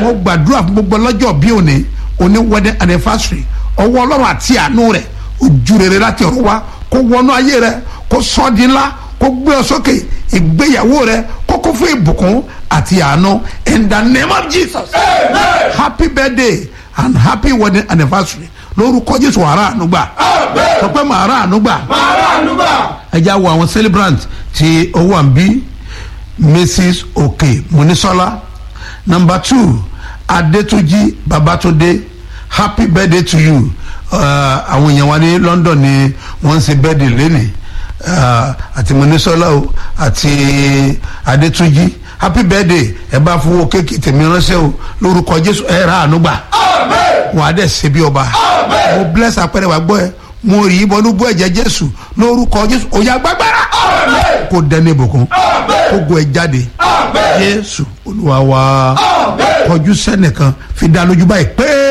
mo gbàdúrà fún gbogbo ọlọ́jọ́ bí òní òní wedding anniversary ọwọ́ ọlọ́run àti àánú rẹ̀ ojú rere láti ọ̀run wá kó wọnú ayé rẹ kó sọ́ di ńlá kó gbé ọ sókè ìgbéyàwó rẹ kó kó fún ìbùkún àti àánú in the name of jesus happy birthday and happy wedding anniversary lórúkọ jésù wàrà ànúgbà tọpẹ màrà ànúgbà ẹ já wo àwọn celebrant tí ó wà ń bí mrs oke munisola number two adetuji babatunde happy birthday to you àwọn èèyàn wa ní london ni wọ́n ń ṣe birthday lẹ́nìí àti munisola o àti adetuji happy birthday ẹ bá fowó kéèkì tèmi ránṣẹ́ o lórúkọ jésù ẹ rà àánú gbà wọn á dẹ̀ ṣe bí ọba mo bless apẹ̀rẹ̀ wa gbọ́ ẹ mo rí i bọ́nú bọ́ ẹ̀jẹ̀ jésù lórúkọ jésù òyà gbàgbára kó dẹ́ni ìbùkún kó gun ẹ jáde jésù olúwa wa kọjú sẹ́nìkan fi dá lójú báyìí pé.